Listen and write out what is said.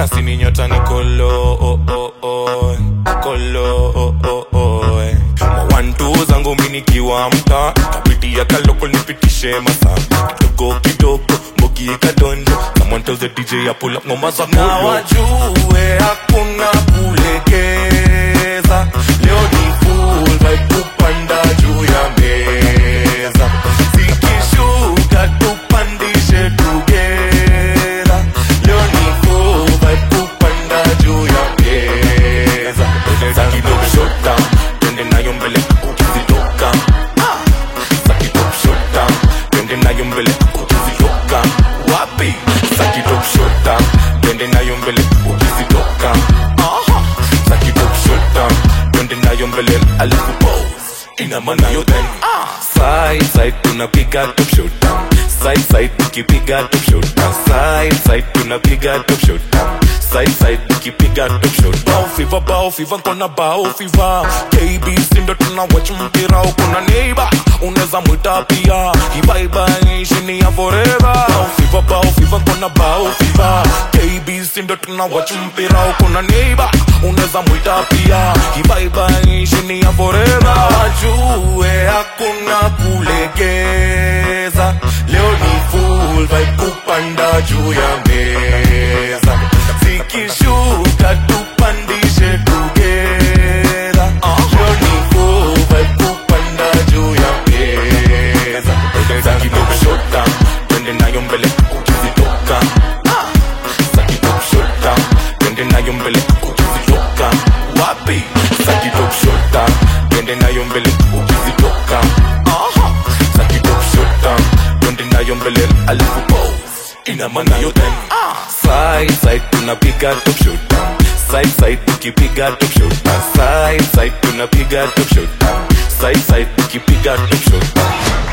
na sini nyota ni kolo oh, oh, oh. kolo oh, oh, oh. mawantu zangu mi nikiwa mta kapitia kaloko nipitishe masa kidogo kidogo mbogi kadondo someone tells the DJ I pull up ngoma za na polo wajue hakuna kulegeza leo ni full vibe kupanda juu ya meza zikishuka tupandishe tugera leo ni full vibe kupanda juu ya meza za kidogo short down twende nayo mbele ukizitoka za kidogo short down twende nayo mbele ukizitoka wapi za kidogo short down twende nayo mbele ukizitoka Aha. za kidogo short down twende nayo mbele alafu pose ina maana yo then side side tunapiga top shot down side side tukipiga top shot down side side tunapiga top shot down side side tukipiga top shot down fever bao fever kona bao fever KB sindo tuna watch mpira kuna neighbor unaweza mwita pia ibaiba shini ya forever bao fever bao fever kona bao fever KB sindo tuna watch mpira kuna neighbor unaweza mwita pia ibaiba shini ya forever wajue hakuna kulegeza leo ni full vibe kupanda juu ya meza zikishuka tupandishe tugera leo ni full vibe kupanda juu ya meza za kidogo short down twende nayo mbele ukizitoka za kidogo short down twende nayo mbele ukizitoka wapi za kidogo short down twende nayo mbele ukizitoka Aha. za kidogo short down twende nayo mbele alafu pose ina maana yo then side side tunapiga top shot down side side tukipiga top shot down side side tunapiga top shot down side side tukipiga top shot down